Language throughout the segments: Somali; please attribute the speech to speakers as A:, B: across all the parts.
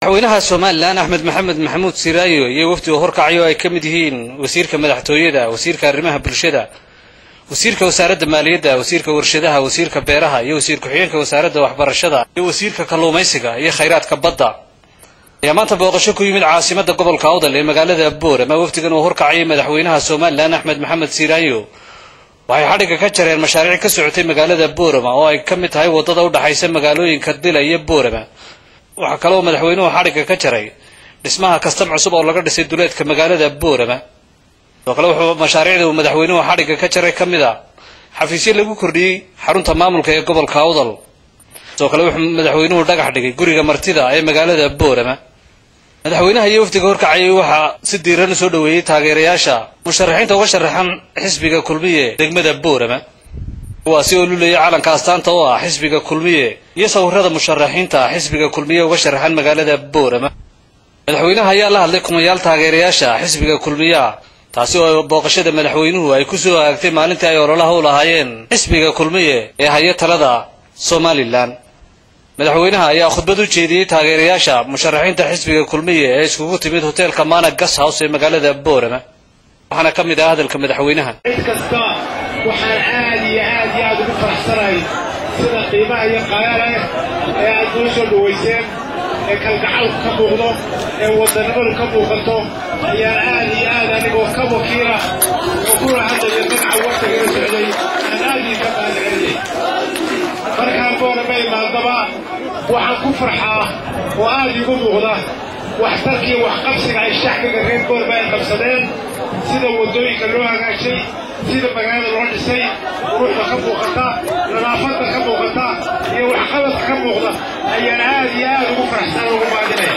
A: madaxweynaha somalilan axmed maxamed maxamuud siraayo iyo wafdiga horkacayo ay ka mid yihiin wasiirka madaxtooyada wasiirka arrimaha bulshada wasiirka wasaaradda maaliyadda wasiirka warshadaha wasiirka beeraha iyo wasiir ku-xigeenka wasaaradda waxbarashada iyo wasiirka kalluumaysiga iyo khayraadka badda ayaa maanta booqasho ku yimid caasimada gobolka awdal ee magaalada boorama wafdigan uu horkacayay madaxweynaha somalilan axmed maxamed siraayo waxay xadhigga ka jareen mashaariic ka socotay magaalada boorama oo ay ka mid tahay waddada u dhaxaysa magaalooyinka dila iyo boorama waxaa kale oo madaxweynuhu xadhigga ka jaray dhismaha kastam cusub oo laga dhisay duleedka magaalada boorama sidoo kale wuxuu mashaariicda uu madaxweynuhu xadhigga ka jaray ka mid a xafiisyo lagu kordhiyey xarunta maamulka ee gobolka awdal sidoo kale wuxuu madaxweynuhu dhagax dhigay guriga martida ee magaalada boorama madaxweynaha iyo wafdiga horkacayay waxaa si diiran u soo dhoweeyey taageerayaasha musharaxiinta uga sharaxan xisbiga kulmiye degmada boorama kuwaasi oo lulayay calanka astaanta oo ah xisbiga kulmiye iyo sawirada musharaxiinta xisbiga kulmiye uga sharaxan magaalada boorama madaxweynaha ayaa la hadlay kumayaal taageerayaasha xisbiga kulmiya taasi oo booqashada madaxweynuhu ay ku soo aagtay maalintii ay ololaha u lahaayeen xisbiga kulmiye ee haya talada somalilan madaxweynaha ayaa khudbad u jeediyey taageerayaasha musharaxiinta xisbiga kulmiye ee iskugu timid hoteelka mana gas house ee magaalada boorama waxaana ka mid ah hadalka madaxweynaha
B: cid kasta waxaan aad iyo aad iyo aad ugu faraxsanahay sida qiimaha iyo qayaala ee aad noo soo dhowayseen ee kalgacalku ka muuqdo ee wadannimadu ka muuqato ayaan aad iyo aad anigoo ka wakiila oo ku rahadlaya magaca waqtigala socday aan aad ii ka maadcelinay markaan boorama imaadaba waxaan ku farxaa oo aad iigu muuqda waxtarkii waxqabsiga ay shacbiga reer boorma ay qabsadeen sida waddooyinka loo hagaajay sida magaalada loo dhisay quruxda ka muuqata nadaafadda ka muuqata iyo waxqabadka ka muuqda ayaan aad iyo aad ugu faraxsan ugu maadinaya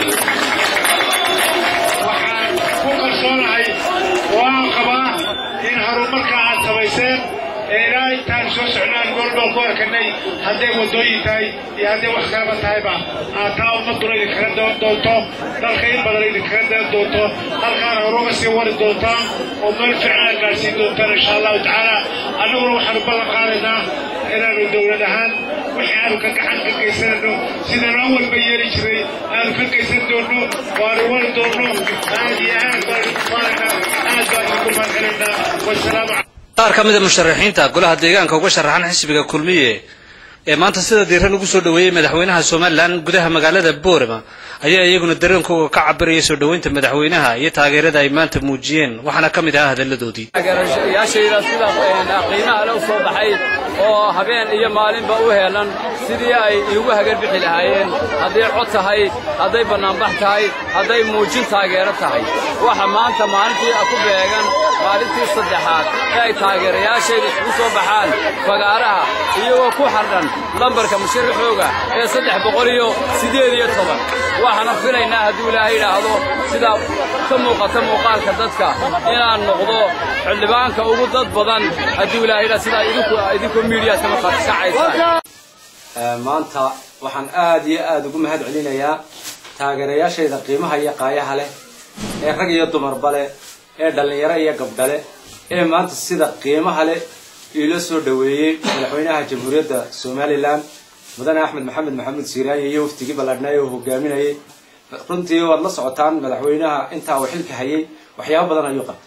B: waxaan ku kalsoonahay oo aan qabaa in horumarka aad samayseen ee ilaa intaan soo socnaan goolbool ku arkanay hadday waddooyin tahay iyo hadday wax kalaba tahayba aad taa ummaduna idinkaga doon doonto dalka in badan idinkaga daan doonto halkaana horuga sii wari doontaan oo meel fiican aad gaadhsiin doontaan insha allahu tacaala annaguna waxaanu ballan qaadaynaa inaanu dowlad ahaan wixii aanu ka gacan ka geysanayno sidaan awalba yeeli jiray aanu ka geysan doonno waanu wari doonno aad iyo aad baanu ku faanaynaa aad baanu ku mahadcelinaynaa wasalaamu
A: qaar ka mid a musharaxiinta golaha deegaanka uga sharaxan xisbiga kulmiye ee maanta sida diiran ugu soo dhoweeyey madaxweynaha somalilan gudaha magaalada boorama ayaa iyaguna dareenkooga ka cabiraya soo dhoweynta madaxweynaha iyo taageerada ay maanta muujiyeen waxaana ka mid ahaa hadalladoodii
C: taageerayaashayda sida qiimaha le u soo baxay oo habeen iyo maalinba u heelan sidii ay iigu hagarbixi lahaayeen hadday cod tahay hadday bannaanbax tahay hadday muujin taageero tahay waxa maanta maalintii ku beegan maalintii saddexaad ee ay taageerayaashayda isugu soo baxaan fagaaraha iyagoo ku xardhan lambarka musharaxooga ee saddex boqol iyo siddeed iyo toban waxaana filaynaa hadduu ilaahay idhaahdo sida ka muuqata muuqaalka dadka inaan noqdo xildhibaanka ugu dad badan hadduu ilaahay idhaa sidaa idinku idinku miidiyaadka markaad kacaysaan
D: maanta waxaan aad iyo aad ugu mahad celinayaa taageerayaashayda qiimaha iyo qaayaha leh ee rag iyo dumarba leh ee dhallinyaro iyo gabdhale ee maanta sida qiimaha leh iila soo dhoweeyey madaxweynaha jamhuuriyadda somalilan mudane axmed maxamed maxamuud siiraaye iyo waftigii balladhnaaye oo hogaaminayay runtii waad la socotaan madaxweynaha intaa uu xilka hayay waxyaabo badan ayuu qabtay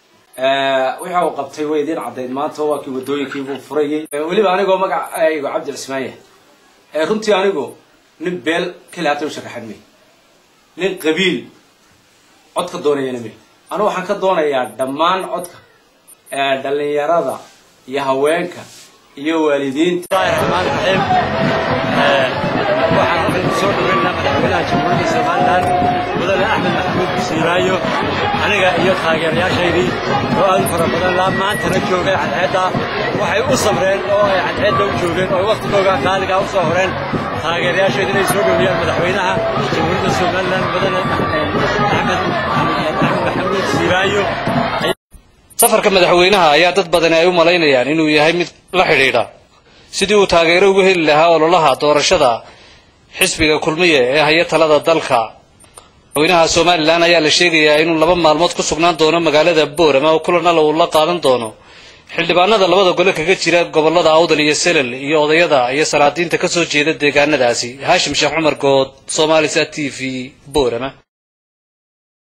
D: waxa uu qabtay way idiin caddayd maanta waa kii waddooyinkiibuu furayay weliba anigoo magacaygo cabdi cismaanye runtii anigu nin beel keli hata u sharaxan may nin qabiil cod ka doonayana may anigu waxaan ka doonayaa dhammaan codka dhallinyarada iyo haweenka iyo waalidiinta
E: raxmaan raxiim waxaan halkan ku soo dhaweynaa madaxweynaha jamhuuriyadda somalilan mudane axmed maxamuud siiraayo aniga iyo taageerayaashaydii oo aad u fara badan laa maantana joogay cadceedda waxay u sabreen oo ay cadceedda u joogeen oo waqtigooga qaaligaa u soo horeen taageerayaashayda inay soo dhoweeyaan madaxweynaha jamhuuriyadda somalilan mudane axmed maxamuud siiraayo
A: safarka madaxweynaha ayaa dad badani ay u malaynayaan inuu yahay mid la xidhiidha sidii uu taageero ugu heli lahaa ololaha doorashada xisbiga kulmiye ee haya talada dalka madaxweynaha somalilan ayaa la sheegayaa inuu laba maalmood ku sugnaan doono magaalada boorama oo kulanala uu la qaadan doono xildhibaanada labada gole kaga jira gobollada awdal iyo selel iyo odayada iyo salaadiinta ka soo jeeda deegaanadaasi haashim sheekh cumar good somaalisat t v boorama